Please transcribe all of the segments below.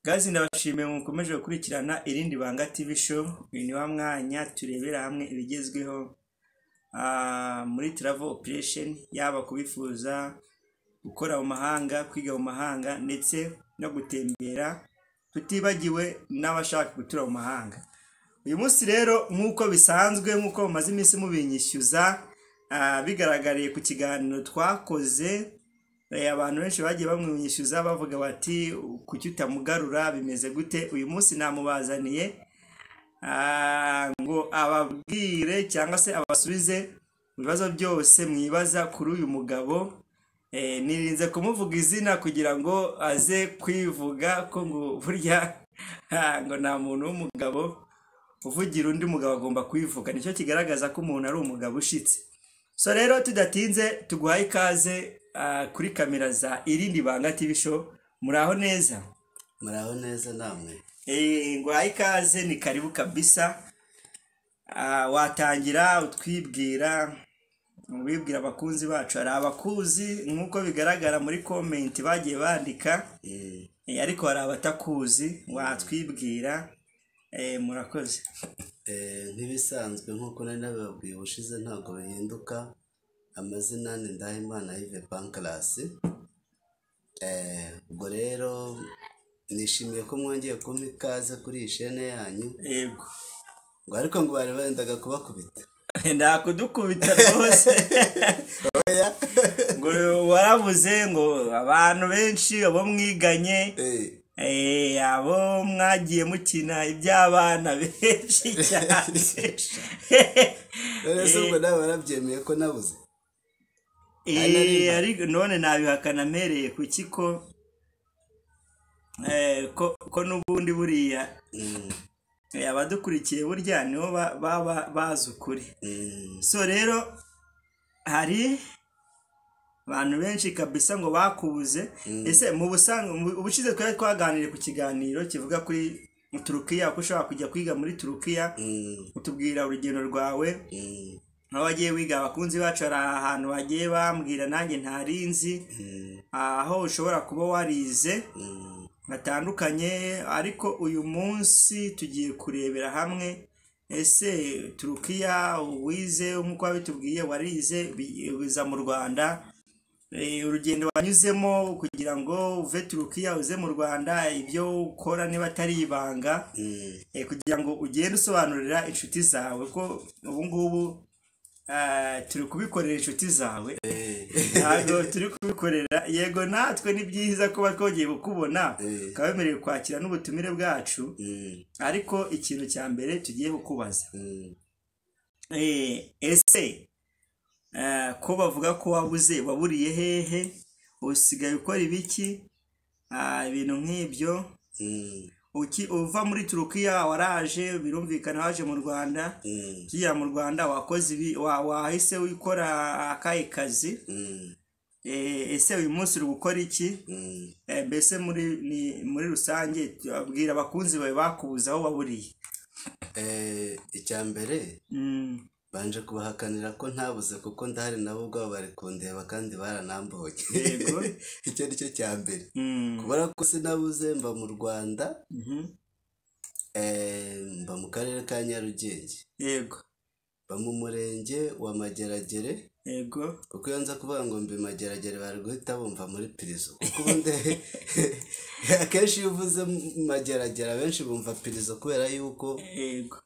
Guys ndabashimiye mukomeje gukurikirana irindi banga TV show uyu ni wa mwanya turebera hamwe ibigezweho ah, muri travel operation yaba kubifuza gukora mu mahanga kwiga mu mahanga ndetse no gutembera tutibagiwe n'abashaka gutura mu mahanga uyu munsi rero nk'uko bisanzwe nk'uko mumaze iminsi mubinyishyuza ah, bigaragariye ku kiganiro twakoze Eh, abantu benshi bagiye bamwishyuza bavuga bati kuki utamugarura bimeze gute uyu munsi namubazaniye ah, ngo ababwire cyangwa se abasubize ibibazo byose mwibaza kuri uyu mugabo Eh, nirinze kumuvuga izina kugira ngo aze kwivuga ko ngo burya ah, ngo nta muntu w'umugabo uvugira undi mugabo agomba kwivuga nicyo kigaragaza ko umuntu ari umugabo ushitse so rero tudatinze tuguhaye ikaze ah, kuri kamera za irindi banga tv show muraho neza muraho neza namwe Eh, nguhaye ikaze ni karibu kabisa Ah, watangira utwibwira ubibwira abakunzi bacu hari abakuzi nk'uko bigaragara muri komenti bagiye bandika Eh, Eh, ariko hari abatakuzi watwibwira Eh, murakoze eh, nk'ibisanzwe nk'uko nari nabibabwiye ubushize ntabwo bihinduka amazina ni ndahimana yive bankarasi ubwo rero nishimiye ko mwongeye kumpa ikaze kuri iyi shene yanyu yego ngo ariko ngo bari bendaga kubakubita ndakudukubita rwose ngo waravuze ngo abantu benshi abo mwiganye Eh, eh, abo mwagiye mukina iby'abana benshi cyane rero se ubwo nawe warabyemeye ko nabuze Eh, ariko none nabihakana mpereye ku kiko eh, ko- ko n'ubundi buriya Mm, eh, abadukurikiye burya nibo ba- baba bazi ukuri mm, so rero hari abantu benshi kabisa ngo bakubuze ese mu busanzwe mu- ubushize twari twaganiriye ku kiganiro kivuga kuri turukiya ko ushobora kujya kwiga muri turukiya mm, utubwira urugendo rwawe mm, aho wagiye wiga abakunzi bacu hari ahantu bagiye bambwira nanjye ntarinzi mm, aho ushobora kuba warize mm. batandukanye ariko uyu munsi tugiye kurebera hamwe ese turukiya uwize nk'uko wabitubwiye warize bi- biza mu rwanda Eh, urugendo wanyuzemo kugira ngo uve turukiya uze mu rwanda ibyo ukora niba atari ibanga Mm, eh, kugira ngo ugende usobanurira inshuti zawe ko ubu ngubu ah, turi kubikorera inshuti zawe ntabwo turi kubikorera yego natwe ni byiza kuba twongeye kukubona Eh. ukaba wemerewe kwakira n'ubutumire bwacu mm, ariko ikintu cya mbere tugiye kukubaza mm. Eh, ese eh, ko bavuga ko wabuze waburiye hehe usigaye ukora ibiki Ah, ibintu nk'ibyo Mm, Uki- uva muri turukiya waraje birumvikana waje mu rwanda mm, ukiya mu rwanda wakoze ibi wa- wahise wikora akahe kazi mm, Eh, ese uyu munsi uri gukora iki mm. Eh, mbese muri ni- muri rusange abwira abakunzi bawe bakubuza aho waburiye Eh, icya mbere Mm. banje kubahakanira ko ntabuze kuko ndahari nabo ubwabo bari kundeba kandi baranamboye Yego. icyo ni cyo cya mbere Mm. kubera ko sinabuze mba mu rwanda Mhm. eh, mba mu karere ka nyarugenge yego mba mu murenge wa mageragere yego kuko iyo nza kuvuga ngo mbi mageragere bari guhita bumva muri pirizo kuko ubundi akenshi iyo uvuze mageragere abenshi bumva pirizo kubera yuko yego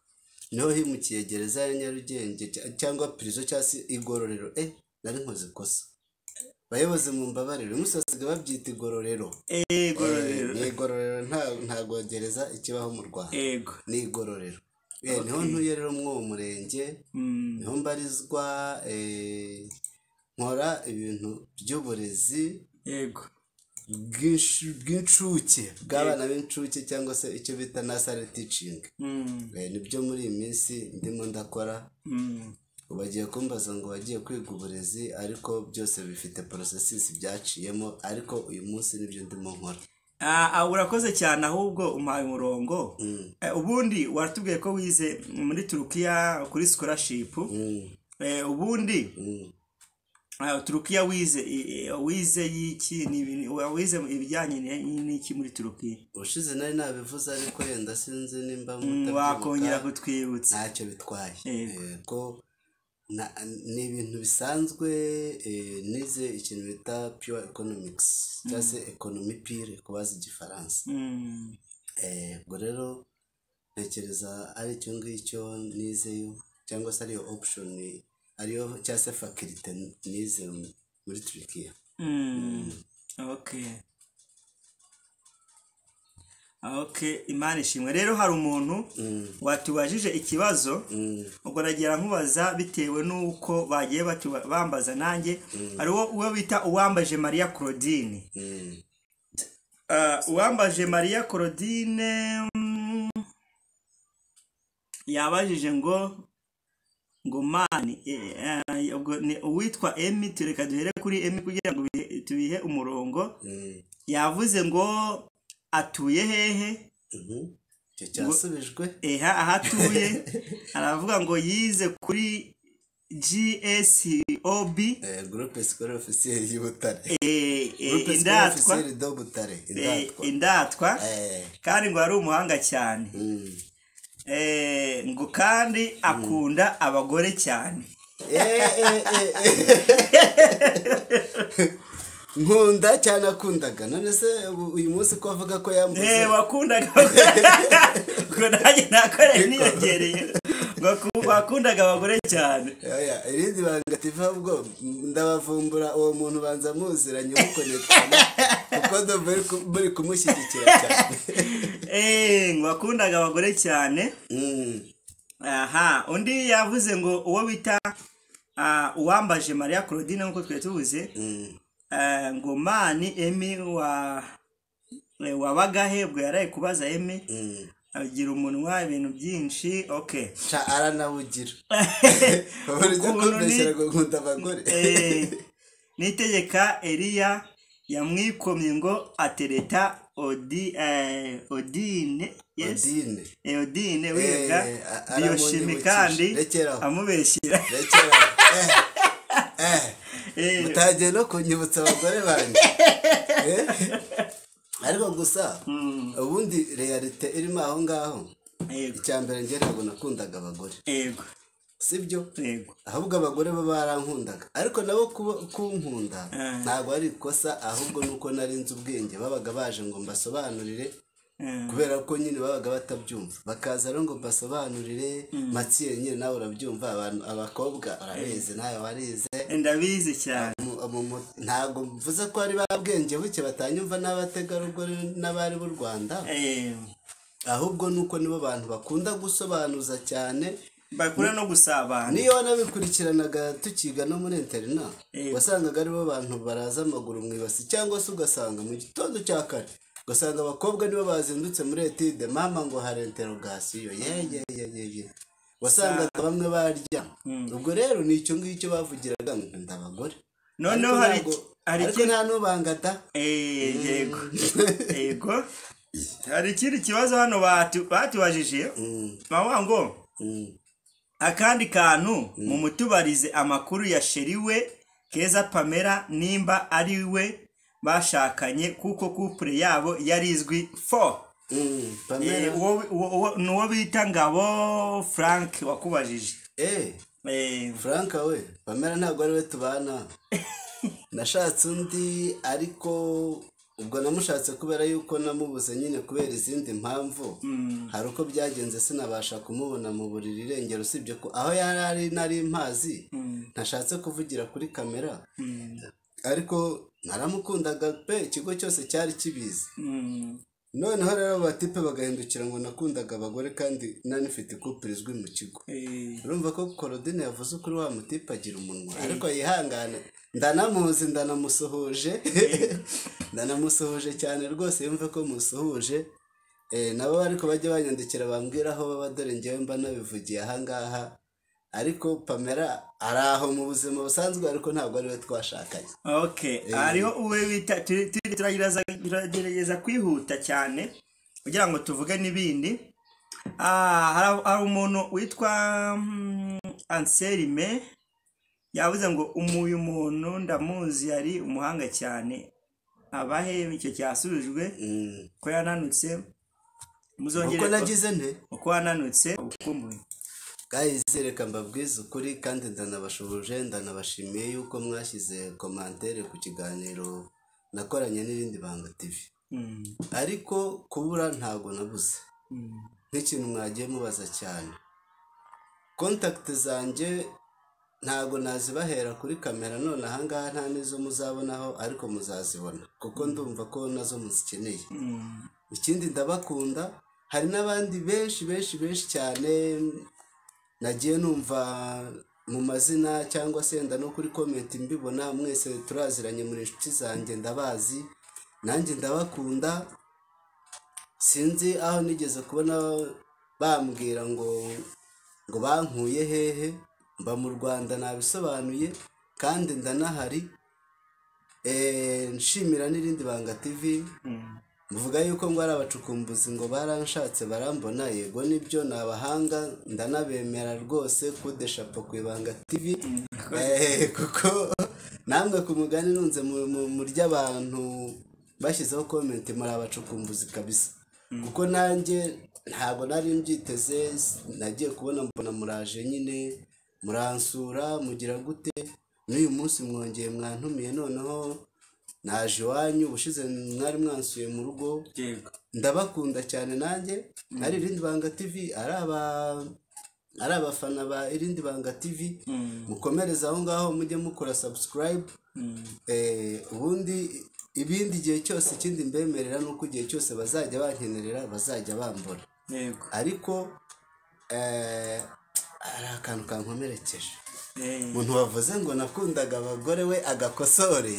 niho himukiye gereza ya nyarugenge cya- cyangwa pirizo cyangwa se igororero eh nari nkoze ikosa bayobozi mu mbabarire uyu munsi basigaye babyita igororero yego Eh, ni igororero nta- ntabwo gereza ikibaho mu rwanda yego ni igororero Eh, niho ntuye rero mw'uwo murenge Mm. niho mbarizwa eh, nkora ibintu by'uburezi yego bw'insh- bw'incuke bw'abana b'incuke cyangwa se icyo bita nasari ticingi Mm. nibyo muri iyi minsi ndimo ndakora Mm. bagiye kumbaza ngo wagiye kwiga uburezi ariko byose bifite porosesisi byaciyemo ariko uyu munsi nibyo ndimo nkora Ah, ah, urakoze cyane ahubwo umpaye umurongo Eh, ubundi waratubwiye ko wize muri turukiya kuri scholarship Mm, Eh, ubundi mm, aha turukiya wize i- i- wize y'iki ni ibintu wize ibijyanye ni- n'iki muri turukiya ubushize nari nabivuze ariko yenda sinzi nimba Mm, mutabyibuka. wakongera kutwibutsa ntacyo bitwaye Yego. yego na- ni ibintu bisanzwe eh, nize ikintu bita pure economics cyangwa se economy pure kubaza igifaransa Mm, Eh, ubwo rero ntekereza ari icyo ngicyo nizeyo cyangwa se ariyo option ariyo cyangwa se fakirite nize muri turikiya mm, okay okay imana ishimwe rero hari umuntu watubajije ikibazo ubwo nagira nkubaza bitewe n'uko bagiye batuba- bambaza nanjye hari uwo uwo bita uwambaje mariya claudine Ah, uwambaje mariya claudine mm, yabajije ngo ngo mani eh, eh, ubwo ni uwitwa emi tureka duhere kuri emi kugira ngo bihe- tubihe umurongo yavuze ngo atuye hehe icyo cyasubijwe eha aho atuye aravuga ngo yize kuri gsob gurupe sikore ofisiyeri y'u butare eh, eh, Groupe Scolaire indatwa Officiel de Butare, eh, indatwa. indatwa Eh, kandi ngo ari umuhanga cyane mm. Eh, ngo kandi akunda abagore cyane Eh, eh, eh, eh. nkunda cyane akundaga none se ubu- uyu munsi ko avuga ko yambuze Eh, wakundaga ngo nanjye nakoreye niyongereye ngo ku- wakundaga abagore cyane Oya, irindi banga tiva ubwo ndabavumbura uwo muntu banza muziranye umukonekana kuko ndo muri ku- muri kumushyigikira cyane Eh, ngo wakundaga abagore cyane Mm, aha undi yavuze ngo uwo bita ah, uwambaje mariya claudine nk'uko twari tubuze mm, ngo mani emi wa eh, wabagahe bwo yaraye kubaza emi mm. agira umunwa ibintu byinshi okay ca aranawugira uburyo Ukuntu ni- kumbeshyira ngo nkunda abagore Eh, nitegeka eriya yamwikomye ngo atereta odi eh, odine yes odine Eh, odine wiga Eh, a- aramunyibukije. biyoshimi kandi Rekera aho. amubeshyira Rekera. Eh, eh. Eh, mutagiye no kunyibutsa abagore banjye Eh? ariko gusa ubundi realite irimo aho ngaho yego icya mbere njye ntabwo nakundaga abagore yego sibyo yego ahubwo abagore bo barankundaga ariko nabo kuba- kunkunda Eh. ntabwo ari ikosa ahubwo nuko nari nzi ubwenge babaga baje ngo mbasobanurire Eh, kubera ko nyine babaga batabyumva bakaza rero ngo mbasobanurire matsiye nyine nawe urabyumva abantu abakobwa barabizi nawe warize ndabizi cyane mu- mu- mu- ntabwo mvuze ko ari ba bwenge buke batanyumva n'abategarugori n'abari b'u rwanda Eh, ahubwo nuko nibo bantu bakunda gusobanuza cyane bakura no gusabana niyo wanabikurikiranaga tukiga no muri interina Eh. wasangaga aribo bantu baraza amaguru mu ibasi cyangwa se ugasanga mu gitondo cya kare ugasanga abakobwa nibo bazindutse muri etide mama ngo hari interogasiyo yeyeyeyeye wasangaga bamwe baryama ubwo rero ni icyo ngicyo bavugiraga nkunda abagore noneho Ariko hari ntabwo- hari ariko ikindi- nta n'ubanga da Eh, yego yego hari ikindi kibazo hano batu- batubajije bavuga ngo Mm. akandi kantu mumutubarize amakuru ya sheri we keza pamela nimba ari we bashakanye kuko kupure yabo yari izwi fo Mm. Eh, Pamela uwo- uwo- uwo- ni uwo bita ngabo frank wakubajije eh Eh, Frank we Pamela ntabwo ari we tubana nashatse undi ariko ubwo namushatse kubera yuko namubuze nyine kubera izindi mpamvu hari uko byagenze sinabasha kumubona mu buriri irengero usibye ko aho yari ari nari mpazi ntashatse kuvugira kuri kamera ariko naramukundaga pe ikigo cyose cyari kibizi mm, noneho rero abatipe bagahindukira ngo nakundaga abagore kandi nanifite ikupure izwi mu kigo eh, urumva ko korodine yavuze ukuri wa mutipe agira umunwa ariko yihangane ndanamuzi ndanamusuhuje ndanamusuhuje cyane rwose yumve ko musuhuje Eh, nabo ariko bajya banyandikira bambwira aho baba dore ngewe mba nabivugiye ahangaha ariko pamela ari aho mu buzima busanzwe ariko ntabwo ariwe twashakanye ok hariho uwe bita turi- turi- turagerageza turagerageza kwihuta cyane kugira ngo tuvuge n'ibindi Ah, hari hari umuntu witwa mm, anselme yavuze ngo umuyu umuntu ndamuzi yari umuhanga cyane abahe icyo cyasubijwe ko yananutse muzongere uko nagize nte uko wananutse uko umuyu bwahize reka mbabwize ukuri kandi ndanabashubuje ndanabashimiye yuko mwashyize komantere ku kiganiro nakoranye n'irindi banga TV ariko kubura ntabwo nabuze nk'ikintu mwagiye mubaza cyane kontakiti zanjye ntabwo nazibahera kuri kamera none ahangaha nta n'izo muzabonaho ariko muzazibona kuko ndumva ko nazo muzikeneye ikindi ndabakunda hari n'abandi benshi benshi benshi cyane nagiye numva mu mazina cyangwa se wenda no kuri komenti mbibona mwese turaziranye muri inshuti zanjye ndabazi nanjye ndabakunda sinzi aho nigeze kubona bambwira ngo ngo bankuye hehe mba mu rwanda nabisobanuye kandi ndanahari nshimira n'irindi banga tv muvuga yuko ngo ari abacukumbuzi ngo baranshatse barambona yego nibyo ni abahanga ndanabemera rwose kudeshapo ku ibanga tv kuko namwe ku mugani nunze mu ry'abantu bashyizeho komenti muri abacukumbuzi kabisa kuko nanjye ntabwo nari mbyiteze nagiye kubona mbona muraje nyine muransura mugira gute n'uyu munsi mwongeye mwantumiye noneho naje iwanyu ubushize mwari mwansuye mu rugo ndabakunda cyane nanjye ari irindi banga tivi ari abafana ba irindi banga tivi mukomereze aho ngaho mujye mukora sabusikarayibu ubundi ibindi gihe cyose ikindi mbemerera ni uko igihe cyose bazajya bankenerera bazajya bambura ariko hari akantu kankomerekeje umuntu wavuze ngo nakundaga abagore we agakosore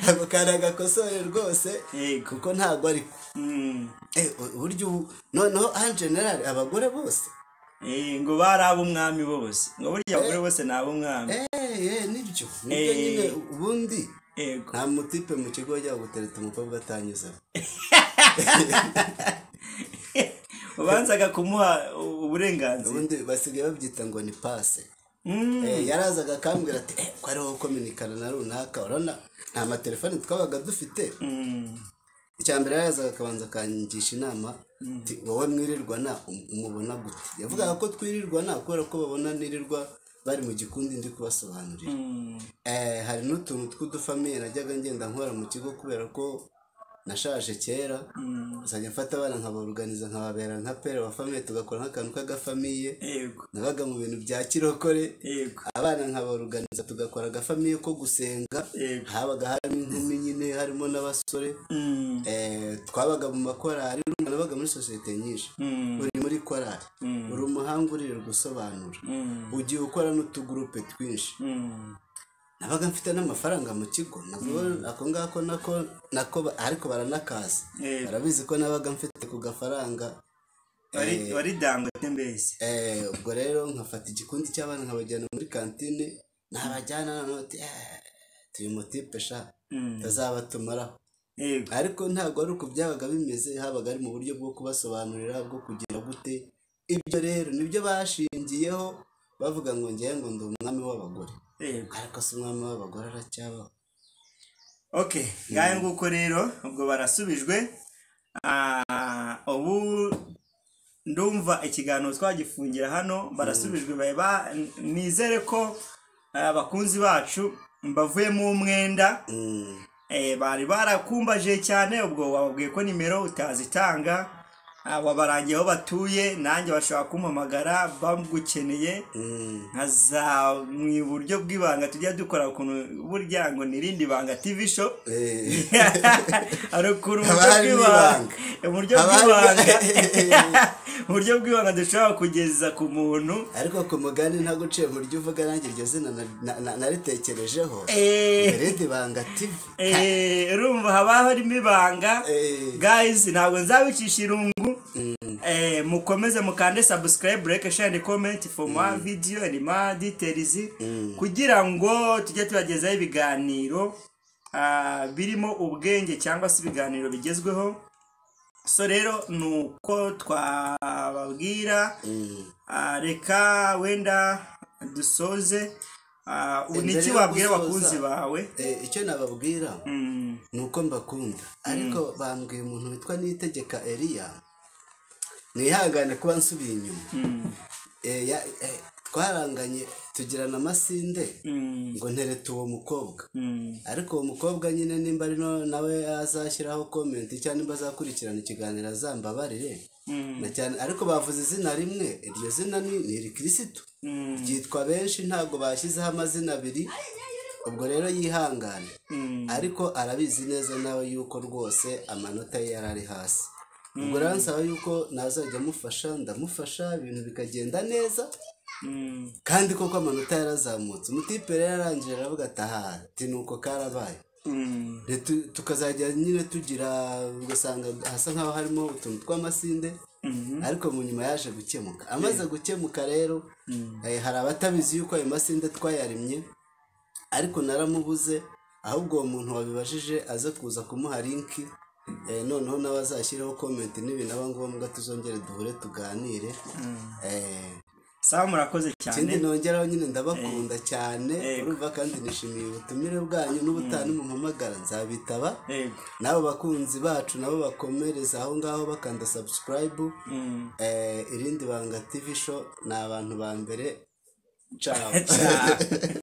ntabwo kari agakosore rwose kuko ntabwo ariko uburyo noneho aha generali abagore bose ngo bari ab'umwami bose ngo burya abagore bose ni ab'umwami nibyo nibyo nyine ubundi nta mutipe mu kigo yajya gutereta umukobwa atanyuzemo ubanzaga kumuha uburenganzira ubundi basigaye babyita ngo ni pase yarazaga akambwira ati ko ariho kominikana na runaka urabona nta matelefone twabaga dufite icya mbere yarazaga akabanza akangisha inama wowe mwirirwana umubona gute yavugaga ko twirirwana kubera ko babona nirirwa bari mu gikundi ndi kubasobanurira hari n'utuntu tw'udufamiye najyaga ngenda nkora mu kigo kubera ko nashaje kera uzajya mfata abana nkabaruganiza nkababera nka pere wa famiye tugakora nk'akantu k'agafamiye nabaga mu bintu bya kirokore abana nkabaruganiza tugakora agafamiye ko gusenga habaga harimo inkumi nyine harimo n'abasore twabaga mu makorari nabaga muri sosiyete nyinshi uri muri korari uri umuhanga urira gusobanura ugiye ukora n'utugurupe twinshi nabaga mfite n'amafaranga mu kigo ako ngako nako ariko baranakaza barabizi ko nabaga mfite ku gafaranga wari dangote mbese ubwo rero nkafata igikundi cy'abana nkabajyana muri kantine nabajyana nanone tuyu mutipe sha tutazaba tumaraho ariko ntabwo ari uku byabaga bimeze habaga ari mu buryo bwo kubasobanurira bwo kugira gute ibyo rero nibyo bashingiyeho bavuga ngo ngewe ngo ndi umwami w'abagore ariko si umwami w'abagore aracyabaho oke ngahe nguko rero ubwo barasubijwe ubu ndumva ikiganiro twagifungira hano barasubijwe nizere ko abakunzi bacu mbavuyemo umwenda bari barakumbaje cyane ubwo wababwiye ko nimero utazitanga wabarangiye aho batuye nanjye bashobora kumpamagara bagukeneye nkaza mu buryo bw'ibanga tujya dukora ukuntu burya ngo n'irindi banga tivi sho hari ukuntu uburyo bw'ibanga uburyo bw'ibanga dushobora kugeza ku muntu ariko ku mugani ntabwo uciye mu buryo uvuga nanjye iryo zina naritekerejeho irindi banga tivi urumva haba harimo ibanga gayizi ntabwo nzabicisha irungu mukomeze mukande sabusikarayibu reke shani komenti foma vidiyo irima ditirizi kugira ngo tujye tubagezaho ibiganiro birimo ubwenge cyangwa se ibiganiro bigezweho so rero ni uko twababwira reka wenda dusoze Ah, ubu ni Mbere iki yo wabwira gusoza, abakunzi bawe eh, icyo nababwira Mm, ni uko mbakunda ariko bambwiye umuntu witwa nitegeka eriya mwihangane kuba nsubiye inyuma mm, Eh, ya- eh, twaranganye tugirana amasinde mm, ngo nterete uwo mukobwa mm. ariko uwo mukobwa nyine nimba ari no- nawe azashyiraho komenti cyangwa nimba azakurikirana ikiganiro azambabarire Mm. na cyane ariko bavuze izina rimwe iryo zina ni ni irikirisitu Mm. ryitwa benshi ntabwo bashyizeho amazina abiri ubwo rero yihangane Mm. ariko arabizi neza nawe yuko rwose amanota ye yari ari hasi ubwo rero nsaba yuko nazajya amufasha ndamufasha ibintu bikagenda neza Mm. kandi koko amanota yarazamutse umutipe rero yarangije aravuga ati aha ati ni uko karabaye Mm. Ntitu- tukazajya nyine tugira ugasanga hasa nk'aho harimo utuntu tw'amasinde Mhm. ariko mu nyuma yaje gukemuka amaze gukemuka rero eh, hari abatabizi yuko ayo masinde twayarimye ariko naramubuze ahubwo uwo muntu wabibajije aze kuza kumuha linki eh, noneho nawe azashyireho komenti nibi naba ngombwa tuzongere duhure tuganire eh, sawa murakoze cyane ikindi nongeraho nyine ndabakunda cyane urumva kandi nishimiye ubutumire bwanyu n'ubutani mumpamagara nzabitaba yego n'abo bakunzi bacu nabo bakomereza aho ngaho bakanda sabusikarayibu Mm. irindi banga tivi sho ni abantu ba mbere Ciao. cabo